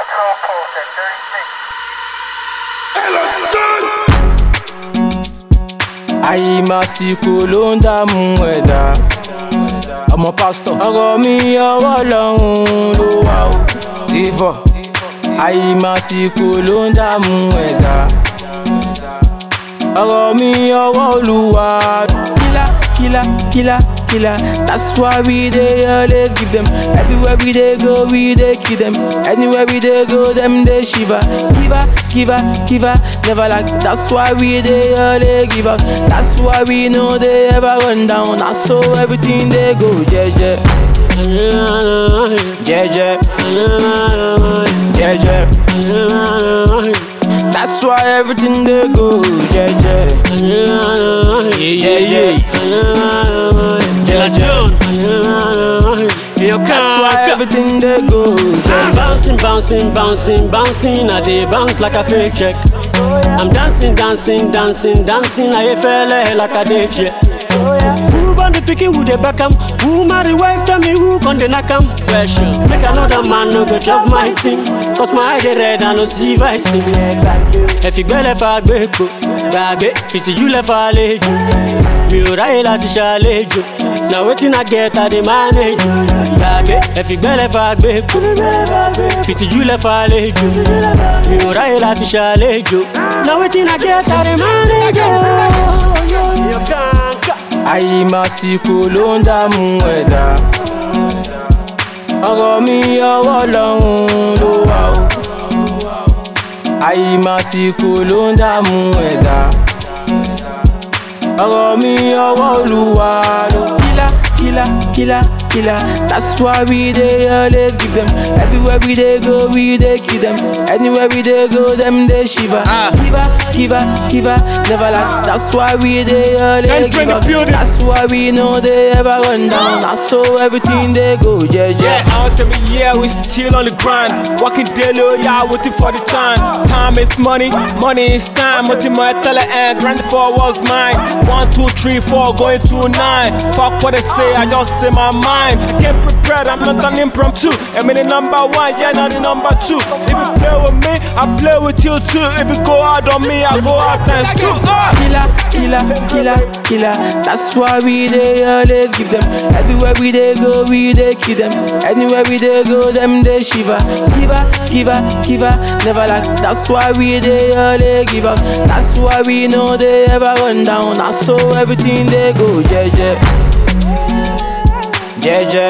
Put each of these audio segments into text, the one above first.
Patrol post at 36. àyìmásìkò ló ń dààmú ẹ̀dá ọmọ pásítọ̀ ọ̀rọ̀ mi ọwọ́ lọ́hùn ló wà ó ìfọ̀ àyìmásìkò ló ń dààmú ẹ̀dá ọ̀rọ̀ mi ọwọ́ olúwa kílá kílá kílá kílá that's why we dey always give them everywhere we dey go we dey kill them anywhere we dey go them dey shiver giver giver giver never like that's why we dey always give out that's why we no dey ever run down na so everything dey go jeje jeje jeje that's why everything dey go jeje yeah yeah jeje You that's why can't everything dey go jeje. Bouncing, bouncing, bouncing, bouncing, I dey bounce like a fake check. I'm dancing, dancing, dancing, dancing, I feel like a day check. Who born the pikin who dey back am? Who marry wife tell me who con dey knack am? Question. Make another man no go chop my thing. Cause my eye dey red I no see vice. Ẹ̀fìgbẹ́ lẹ́fà gbẹ́kọ̀, gbàgbé fìtìjú lẹ́fà àlejò. Mi ò ráyè láti ṣàlejò. Na wetin I get I dey manage. Gbàgbé ẹ̀fìgbẹ́ lẹ́fà gbẹ́kọ̀, fìtìjú lẹ́fà àlejò. Mi ò ráyè láti ṣàlejò. Na wetin I get I dey manage. You can't àyìmásìkò ló ń dààmú ẹ̀dá ọ̀rọ̀ mi ọwọ́ lọ́hùn ló wà ó àyìmásìkò ló ń dààmú ẹ̀dá ọ̀rọ̀ mi ọwọ́ olúwa ló kílá kílá kílá kílá that's why we dey always give them everywhere we dey go we dey kill them anywhere we dey go them dey shiver giver giver giver never like that's why we dey always Enter give the up building. that's why we no dey ever run down na so everything dey go jeje. Yeah, out every year we still on the grind. Working daily, oh yeah, waiting for the time. Time is money, money is time. Ultimate tele and grind for was mine. One, two, three, four, going to nine. Fuck what they say, I just say my mind. I can't prepare, I'm not an impromptu. I mean the number one, yeah, not the number two. If you play with me, I play with you too. If you go out on me, I go out times two. Ah! killer, killer, killer, killer. That's why we dey always give them. Everywhere we dey go, we dey kill them. Anywhere we dey go, them dey shiver. Giver, giver, giver, never like. That's why we dey always give up. That's why we know they ever run down. Na so everything dey go jeje, jeje,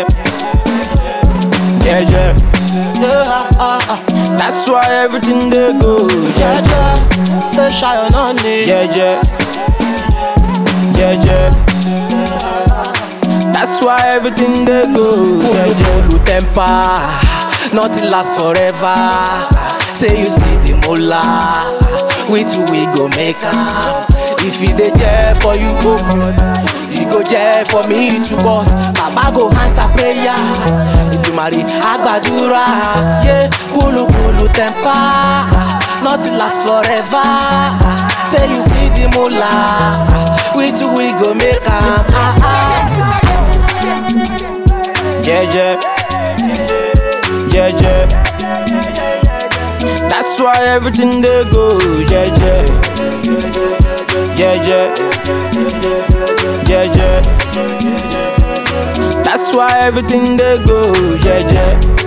jeje. Yeah, ah, ah. That's why everything dey go jeje, They shy on on it. jeje, jeje. That's why everything dey go jeje. Olu temper, nothing lasts forever. Say you see the mola, we two we go make am. If it dey there for you, go e go there for me to boss. Baba go answer prayer, Ìdùmarè àgbàdúrà. Yeah, kulu kulu temper, nothing lasts forever. Say you see the mola, we two we go make am. Ah, ah. Jeje, jeje. That's why everything dey go jeje, jeje, jeje. That's why everything dey go jeje.